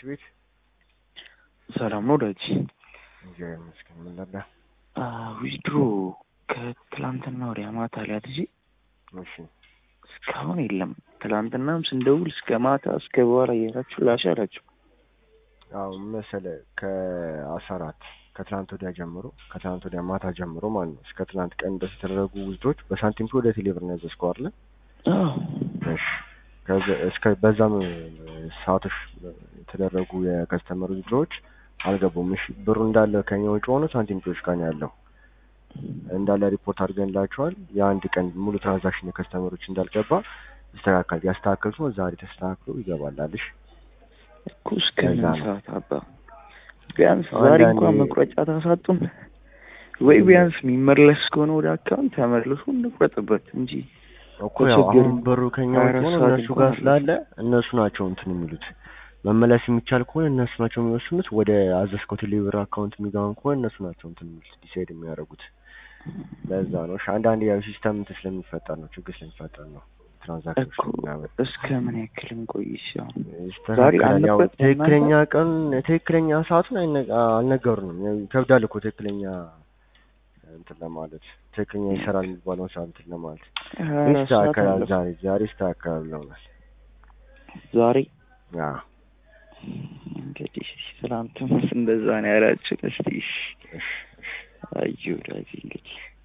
ቤት ሰላም ነው ዳጅ እግዚአብሔር ይመስገን። ምን ነበር? ዊዝድሮ ከትላንትና ወዲያ ማታ ላይ አድርጌ እሺ እስካሁን የለም። ትላንትናም ስንደውል እስከ ማታ እስከ በኋላ እያላችሁ ላሽ አላችሁ። አዎ መሰለህ ከአስራ አራት ከትናንት ወዲያ ጀምሮ ከትናንት ወዲያ ማታ ጀምሮ ማለት ነው እስከ ትናንት ቀን ድረስ የተደረጉ ውዝዶች በሳንቲም ወደ ቴሌብር ነው ያዘዝከው አይደለ? አዎ እሺ ከዚ- እስከ በዛም ሰዓቶች የተደረጉ የከስተመር ውዝድሮች አልገቡም። እሺ ብሩ እንዳለ ከኛ ውጭ ሆኖ ሳንቲም ጮች ጋር ነው ያለው እንዳለ ሪፖርት አድርገንላቸዋል። የአንድ ቀን ሙሉ ትራንዛክሽን የከስተመሮች እንዳልገባ ይስተካከል ያስተካከሉት ነው ዛሬ ተስተካክሎ ይገባላልሽ። እኮ እስከ ምን ከዛ ነው። ሰዓት አባ ቢያንስ ዛሬ አንዳንዴ- እንኳን መቁረጫ ታሳጡን ወይ ቢያንስ የሚመለስ ከሆነ ወደ አካውንት ተመልሶ እንቁረጥበት እንጂ እኮ ያው ተቸገርን። አሁን ብሩ ከኛ ሀያ ውጭ አራት ሆኖ ሰዓት እነሱ እንኳን ጋር አለ። ስላለ እነሱ ናቸው እንትን የሚሉት መመለስ የሚቻል ከሆነ እነሱ ናቸው የሚወስኑት። ወደ አዘዝከው ቴሌብር አካውንት የሚገባን ከሆነ እነሱ ናቸው እንትን የሚሉት ዲሳይድ የሚያደርጉት። ለዛ ነው እሺ። አንዳንድ ያው ሲስተም እንትን ስለሚፈጠር ነው ችግር ስለሚፈጠር ነው ትራንዛክሽን እኮ ምናምን እስከ ምን ያክል እንቆይሽ? ያው ይስተካከላል። ያው አለበት ትክክለኛ ቀን ትክክለኛ ሰዓቱን አይነ- አልነገሩንም። ያው ይከብዳል እኮ ትክክለኛ እንትን ለማለት ትክክለኛ ይሰራል የሚባለውን ሰዓት እንትን ለማለት ሀያ አራት ሰዓት ይስተካከላል። አለፈ። ዛሬ ዛሬ ይስተካከላል ብለውናል። ዛሬ አዎ እንግዲህ ትናንትም እንደዛ ነው ያላችሁ። እስቲ እሺ እሺ እሺ አዩ ዳዚ እንግዲህ